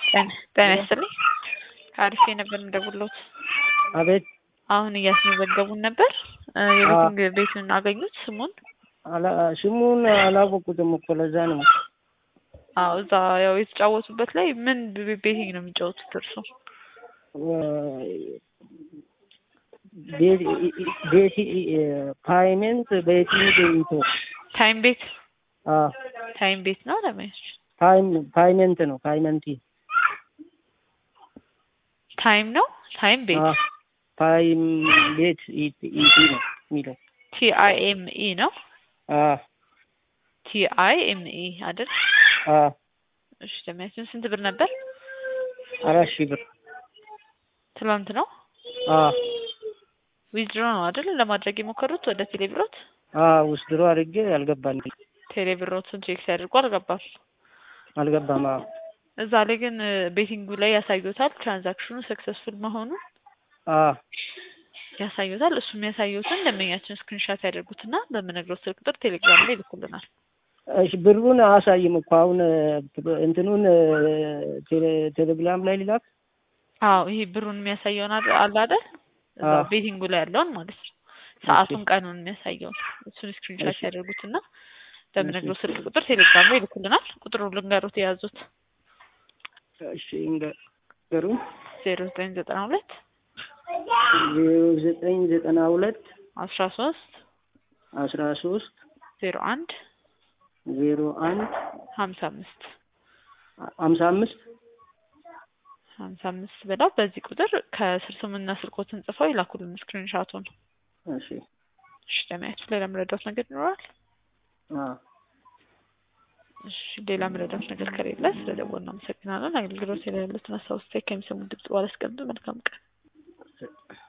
ጤና ይስጥልኝ ከአሪፍ ነበር የምደውልዎት። አቤት አሁን እያስመዘገቡን ነበር። የቤቱን ቤቱን አገኙት ስሙን? አላ- ስሙን አላወቁትም እኮ ለዛ ነው። አዎ እዛ ያው የተጫወቱበት ላይ ምን ቤቲንግ ነው የሚጫወቱት እርሱ? ቤቲ ፓይመንት ቤቲንግ ኢቶ ታይም ቤት አዎ ታይም ቤት ነው ለማየት ፓይም ፓይመንት ነው ፓይመንቲ ታይም ነው ታይም ቤት አዎ ፓይም ቤት ኢቲ ነው የሚለው ቲ አይ ኤም ኢ ነው አዎ ቲ አይ ኤም ኢ አይደል? አዎ እሺ ለማየት ስንት ብር ነበር? አራት ሺህ ብር ትላንት ነው አዎ ዊዝድሮ ነው አይደል ለማድረግ የሞከሩት ወደ ቴሌብሮት አዎ ውስድሮ አድርጌ አልገባም ቴሌብሮትን ቼክ ሲያደርጉ አልገባም። አልገባም አዎ እዛ ላይ ግን ቤቲንጉ ላይ ያሳዩታል ትራንዛክሽኑ ሰክሰስፉል መሆኑን አዎ ያሳዩታል። እሱ የሚያሳዩትን ደንበኛችን ስክሪንሻት ያደርጉትና በምነግረው ስልክ ቁጥር ቴሌግራም ላይ ይልኩልናል። እሺ ብሩን አያሳይም እኮ አሁን እንትኑን ቴሌ- ቴሌግራም ላይ ሊላክ አዎ ይሄ ብሩን የሚያሳየውን አለ አለ አይደል? እዛ አዎ። ቤቲንጉ ላይ ያለውን ማለት ነው። ሰዓቱን ቀኑን የሚያሳየውን እሱን ስክሪንሻት እሺ። ያደርጉትና በምነግረው ስልክ ቁጥር ቴሌግራም ላይ ይልኩልናል። ቁጥሩን ልንገሩት የያዙት እሺ ንገሩኝ ዜሮ ዘጠኝ ዘጠና ሁለት ዜሮ ዘጠኝ ዘጠና ሁለት አስራ ሶስት አስራ ሶስት ዜሮ አንድ ዜሮ አንድ ሀምሳ አምስት ሀምሳ አምስት ሀምሳ አምስት ብለው በዚህ ቁጥር ከስር ስምና ስልኮትን ጽፈው ይላኩልን ስክሪንሻቱን። እሺ እሺ ለማየት ሌላ መረዳት ነገር ይኖራል? አዎ እሺ ሌላ መረዳት ነገር ከሌለ ስለ ደወሉ እናመሰግናለን። አገልግሎት የሌሉትን አስታውስታ ከሚሰሙ ድምጽ በኋላ አስቀምጡ። መልካም ቀን።